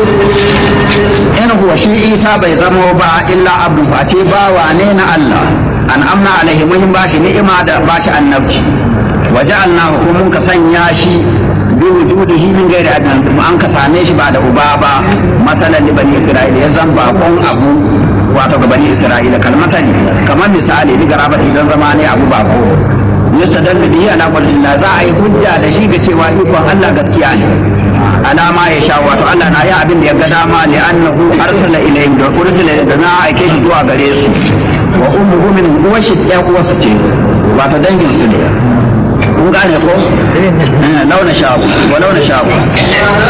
in huwa shi isa bai zamo ba illa abu face bawa ne na Allah an amna alaihi mun ba shi ni'ima da ba shi annabci wa ja'alna mun ka sanya shi bi wujudihi min ghairi adnan kuma an ka same shi ba da uba ba masalan li bani isra'ila ya zan bakon abu wato ga bani isra'ila kalmatan kamar misali ni garaba idan zama ne abu bako yusadal bihi ala qadrillah za a yi hujja da shi ga cewa ikon Allah gaskiya ne alama ya sha wato Allah na yi abin da ya ga dama li annahu arsala ilayhim da ursila da na aike shi zuwa gare su wa ummuhu min uwa shi ɗaya uwarsa ce wato dangin su ne kun gane ko launa shafu wa launa shafu